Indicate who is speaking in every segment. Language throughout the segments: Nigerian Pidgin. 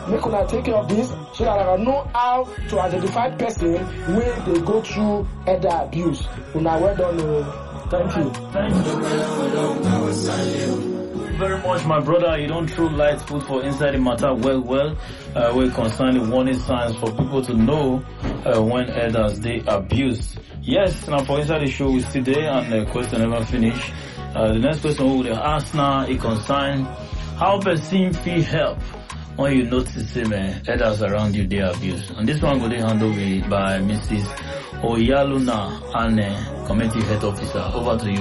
Speaker 1: make una take care of this so that una know how to identify person wey dey go through elder abuse una well done o thank you.
Speaker 2: Thank you very much, my brother. You don't throw light food for inside the matter well, well. Uh, we concern the warning signs for people to know uh, when elders they abuse. Yes, now for inside the show we still there and the question never finish. Uh, the next question we will ask now it concern how person feel help when you notice say man elders around you they abuse. And this one will be handled by Mrs. Oyaluna Anne, Community Health Officer. Over to you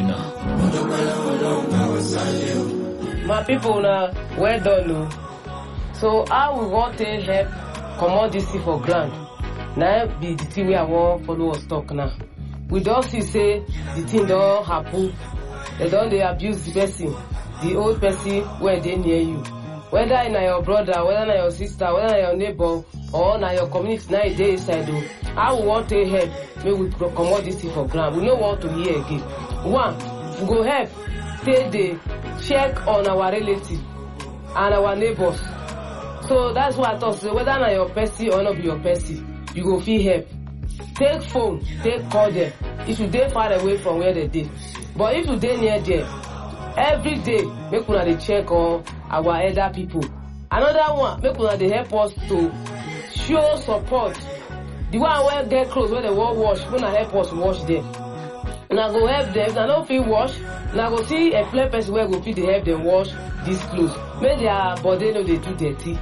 Speaker 2: now.
Speaker 3: my people na well done o so how we wan take help comot dis thing for ground na be the thing wey i wan follow us talk now we don see say the thing don happen dem don dey abuse the person the old person wey dey near you whether na your brother whether na your sister whether na your neighbor or na your community na e dey inside o how we wan take help make we comot dis thing for ground we no want to hear again one we go help take dey check on our relatives and our neighbors so that's why i talk say whether na your person or no be your person you go fit help take phone take call them if you dey far away from where they dey but if you dey near there every day make una dey check on our elder people another one make una dey help us to show support the one wey get clothes wey dem wan wash make una help us wash them una go help them if una no fit wash una go see employ person wey go fit dey help them wash these clothes make their body no dey too dirty